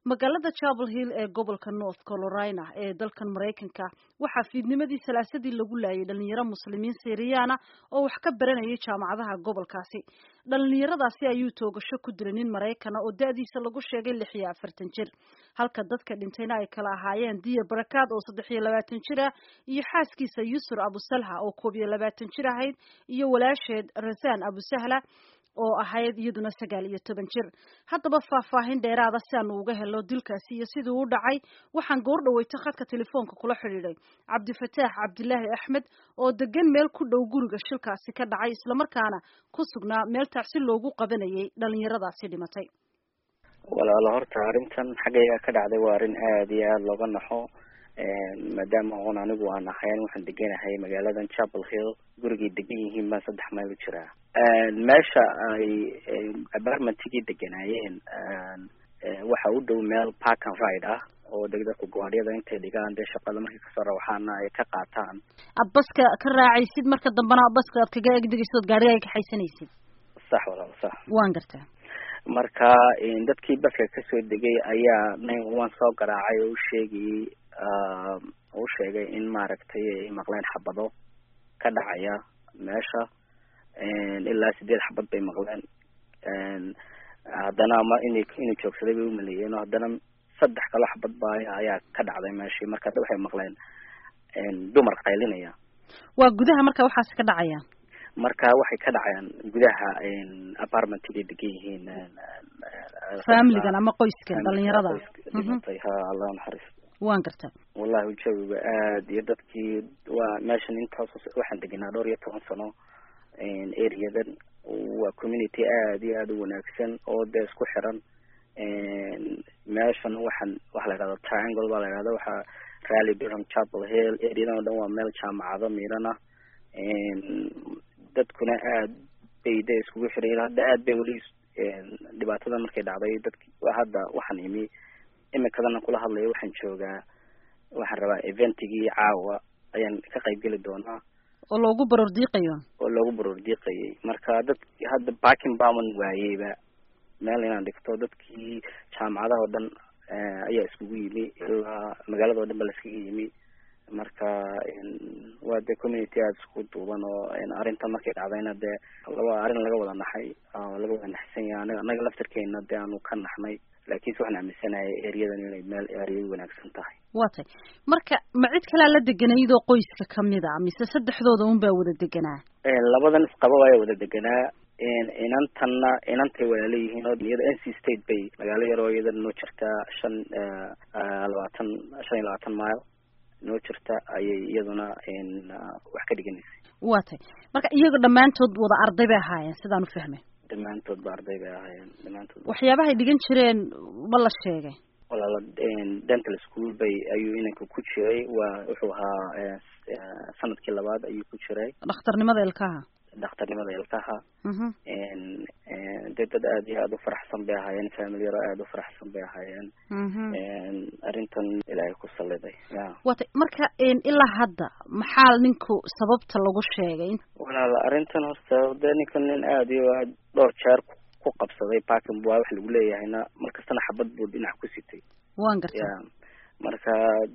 magaalada chapel hill ee gobolka north carolina ee dalkan maraykanka waxaa fiidnimadii salaasadii lagu laayay dhalinyaro muslimiin siriyaana oo wax ka baranayay jaamacadaha gobolkaasi dhalinyaradaasi ayuu toogasho ku dilay nin maraykana oo da-diisa lagu sheegay lix iyo afartan jir halka dadka dhintayna ay kala ahaayeen diya barakaad oo saddex iyo labaatan jir ah iyo xaaskiisa yusur abusalha oo koob iyo labaatan jir ahayd iyo walaasheed rasaan abusahla oo ahayd iyaduna sagaal iyo toban jir haddaba faahfaahin dheeraada si aanu uga helo dilkaasi iyo sidii u dhacay waxaan goor dhaweyta khadka telefoonka kula xidhiidhay cabdifataax cabdilaahi axmed oo degan meel ku dhow guriga shilkaasi ka dhacay islamarkaana ku sugnaa meel tacsi loogu qabanayay dhalinyaradaasi dhimatay walaalo horta arrintan xaggayga ka dhacday waa arrin aada iyo aada looga naxo maadaama oon anigu aan ahayn waxaan deganahay magaaladan chapel hill gurigay degan yihiin baan saddex mayl u jiraa meesha ay apartmentigii deganaayeen waxa u dhow meel park and ride ah oo degdadku gawaadhyada intay dhigaan dee shaqada markay kasoo rawaxaana ay ka qaataan ad baska ka raacaysid marka dambena baska aad kaga egdegaysid ood gaariga ay kaxaysanaysid sax walaal sax waan gartaa marka dadkii baska kasoo degay ayaa nine one soo garaacay oo u sheegayay u sheegay in maaragtay ay maqleen xabado ka dhacaya meesha ilaa sideed xabad bay maqleen haddana ma ina inuu joogsaday bay umaleeyeen oo haddana saddex kalo xabad ba ayaa ka dhacday meeshii marka waxay maqleen dumar qaylinaya waa gudaha marka waxaasi ka dhacaya marka waxay ka dhacayaan gudaha apartmentigay degan yihiin familigan ama qoyskan dhalinyarada dhimatay ha allah naxariis waan gartaa wallahi jawiga aad iyo dadkii waa meeshan intaas waxaan degenaa dhowr iyo toban sano areadan waa community aada iyo aada u wanaagsan oo dee isku xiran meeshan waxaan waxa la yidhahda triangle baa la yidhahda waxaa rally durham chapel hill areadan o dhan waa meel jaamacado miidhan ah dadkuna aad bay de iskugu xiran hadda aad bay weli dhibaatada markay dhacday dadki hadda waxaan imi imikadana kula hadlayo waxaan joogaa waxaan rabaa eventigii caawa ayaan ka qayb geli doonaa oo loogu baroor diiqayo oo loogu baroor diiqayay marka dad hadda barking baman waayeyba meel inaan dhigto dadkii jaamacadaha oo dhan ayaa iskugu yimi ilaa magaalada o dhan ba la iskaga yimi marka waa dee community aada isku duuban oo arrintan markay dhacdayna dee laba arrin laga wada naxay laga wada naxsan yahay anaga anaga laftarkeena dee aanu ka naxnay laakiinse waxaan aaminsanahay ereyadan inay meel ereya wanaagsan tahay waa tay marka ma cid kalea la deganaydoo qoyska kamid a mise saddexdooda un baa wada deganaa labadan isqaba ayaa wada deganaa inantanna inantay walaala yihiin oo iyada n c state bay magaalo yaroo iyada noo jirtaa shan labaatan shan iyo labaatan mile noo jirta ayay iyaduna wax ka dhiganaysay waa tay marka iyaga dhammaantood wada arday bay ahaayeen sidaan u fahmay dhammaantood ba arday bay ahaayeen dhammaantood waxyaabahay dhigan jireen ma la sheegay walaala dental school bay ayuu inanka ku jiray waa wuxuu ahaa sanadkii labaad ayuu ku jiray dhakhtarnimada ilkaha dhakhtarnimada ilkaha dee dad aada iyo aada u faraxsan bay ahaayeen familiyaro aada u faraxsan bay ahaayeen arrintan ilaahay ku saliday ya wata marka ilaa hadda maxaa ninku sababta lagu sheegay walaal arrintan horta dee ninkan nin aada iyo aad dhowr jeer ku qabsaday parking waa wax lagu leeyahayna markastana xabad buu dhinac ku sitay waan garta ya marka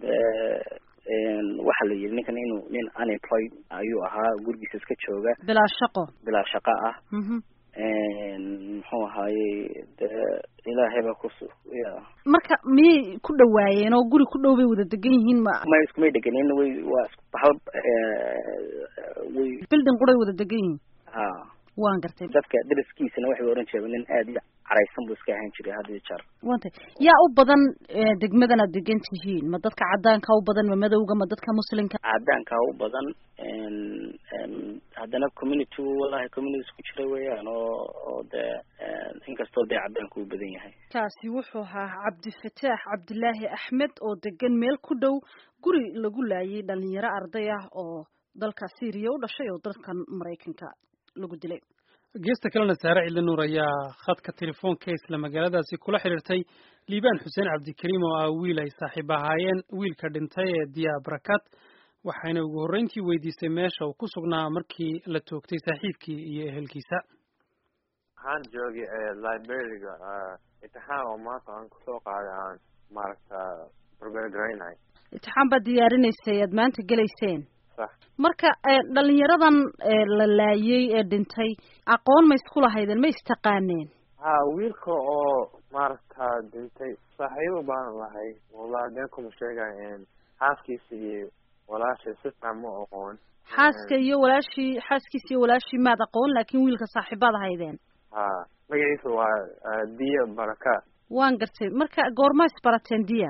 waxa la yidhi ninkan inuu nin unemployed ayuu ahaa gurigiisa iska jooga bilaa shaqo bilaa shaqo ah muxuu ahaayey dee ilaahay baa kus ya marka miyay ku dhawaayeen oo guri ku dhow bay wada degan yihiin ma may iskumay deganin way waa hal way building quray wada degan yihiin ha waan gartay dadka dariskiisana waxay oran jireen nin aada iyo caraysan buu iska ahaan jiray had iyo jeer wantay yaa u badan degmadan aad degan tihiin ma dadka cadaanka u badan ma madowga ma dadka muslimka cadaanka u badan haddana community wallahi community isku jira weeyaan oo oo dee inkastoo dee cadaanka u badan yahay kaasi wuxuu ahaa cabdifataax cabdilaahi axmed oo degan meel ku dhow guri lagu laayay dhalinyaro arday ah oo dalka syriya u dhashay oo dalkan maraykanka lagu dilay geesta kalena saare cidli nuur ayaa khadka telefoonka isla magaaladaasi kula xidhiirtay liibaan xuseen cabdikariim oo ah wiil ay saaxiib ahaayeen wiilka dhintay ee diya barakaad waxayna ugu horreyntii weydiisay meesha uu ku sugnaa markii la toogtay saaxiibkii iyo ehelkiisa waxaan joogay librariga imtixaan oo maanta aan kusoo qaaday aan maaragta barbergaraynahay imtixaan baad diyaarinaysay aad maanta gelayseen sax marka dhalinyaradan la laayay ee dhintay aqoon ma isku lahaydeen ma istaqaaneen ha wiilka oo maaragta dhintay saaxiibo baan lahay wallahi been kuma sheegayo xaaskiisa iyo walaashay si fiican ma aqoon xaaska iyo walaashii xaaskiisa iyo walaashii maad aqoon laakiin wiilka saaxiibaad ahaydeen ha magaciisa waa diya baraka waan gartay marka goorma isbarateen diya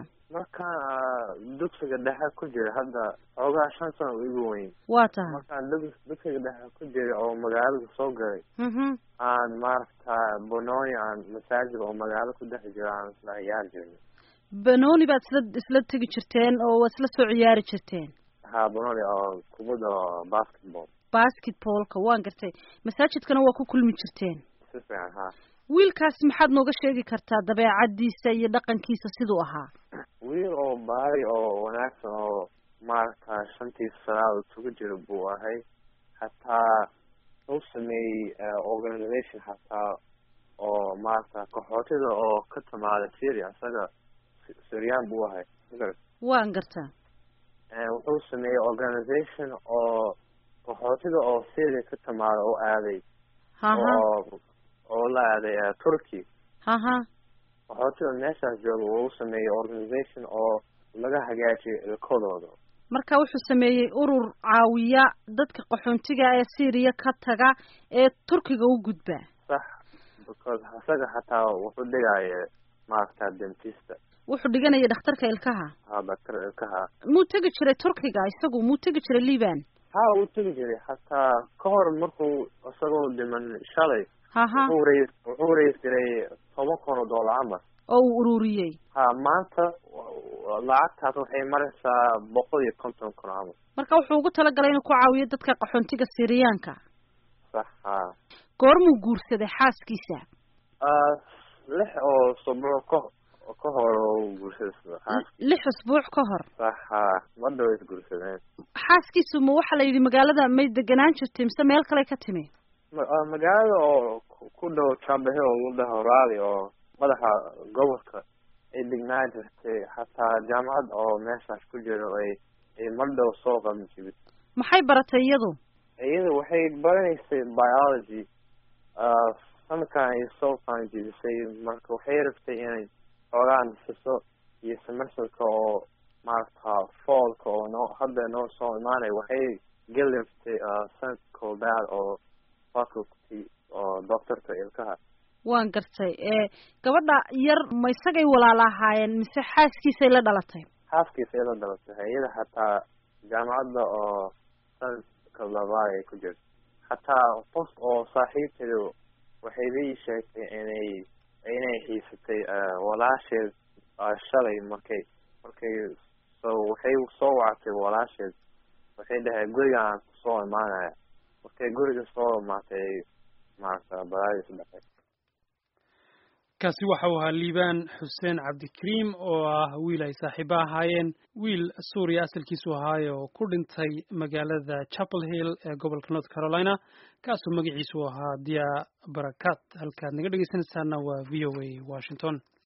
markaan dugsiga dhexe ku jira hadda xoogaa shan sano igu weyn waa tahay markaan dug dugsiga dhexe ku jira oo magaalada soo galay aan maaragta bononi aan masaajid oo magaalo ku dhex jiro aan isla ciyaari jirnay banoni baad isla isla tegi jirteen oo waa isla soo ciyaari jirteen ha bononi oo kubadda basketball basketballka waan gartay masaajidkana waa ku kulmi jirteen si fiican ha wiilkaasi maxaad nooga sheegi kartaa dabeecadiisa iyo dhaqankiisa siduu ahaa wiil oo baari oo wanaagsan oo maaragta shantiisa salaad isugu jira buu ahay hataa u sameeyey organization hataa oo maaragta qaxootida oo ka timaada syria isaga syrian buu ahay magarat waan gartaa wuxuu sameeyey organization oo qaxootida oo syria ka timaada oo aaday oo oo la aaday turkey haha qaxootida meeshaas jooga uu sameeyey organization oo laga hagaajiyo ilkadooda marka wuxuu sameeyey urur caawiya dadka qaxoontiga ee syria ka taga ee turkiga u gudba sax because isaga hataa wuxuu dhigaya maaragta dentista wuxuu dhiganaya dhakhtarka ilkaha ha daktar ilkaha muu tegi jiray turkiga isagu muu tegi jiray liban ha uu tegi jiray hataa ka hor markuu isagoo dhiman shalay haha wuxuu rais wuxuu rais jiray toban kun oo dollar camal oo uu ururiyey ha maanta lacagtaas waxay maraysaa boqol iyo konton kun camal marka wuxuu ugu talagalay inuu ku caawiyo dadka qaxoontiga siriyaanka sax ha goormuu guursaday xaaskiisa lix oo sabruc ka ka hor oo guursaday xaaskiisa lix usbuuc ka hor sax ha ma dhow is guursadeen xaaskiisu ma waxaa la yidhi magaalada may deganaan jirtay mise meel kale ka timi magaalada oo ku dhow jambahe oo lagu dhaho raali oo madaxa gobolka ay degnaan jirtay hataa jaamacad oo meeshaas ku jiro ay ay mar dhow soo qaban jibid maxay baratay iyadu iyada waxay baranaysay biology sanadkan ay soo qaban jibisay marka waxay rabtay inay xoogaa nafiso iyo semesterka oo maaragta fallka oo noo hadda noo soo imaanay waxay geli rabtay sanadka koobaad oo faculty oo doctorka ilkaha waan gartay gabadha yar ma isagay walaala ahaayeen mise xaaskiisay la dhalatay xaaskiisa ay la dhalatay iyada hataa jaamacadda oo sanadka labaad ay ku jirto hataa qof oo saaxiibteeda waxay la ii sheegtay inay inay xiisatay walaasheed shalay markay markay so waxay soo wactay walaasheed waxay dhahay gurigaan kusoo imaanaya markay guriga soo imaatay maaragta balaadis dhaqay kaasi waxa uu ahaa liibaan xuseen cabdikariim oo ah wiil ay saaxiibo ahaayeen wiil suuriya asalkiisu ahaaye oo ku dhintay magaalada chapel hill ee gobolka north carolina kaasoo magaciisu ahaa dia barakat halkaad naga dhegeysanaysaana waa v o a washington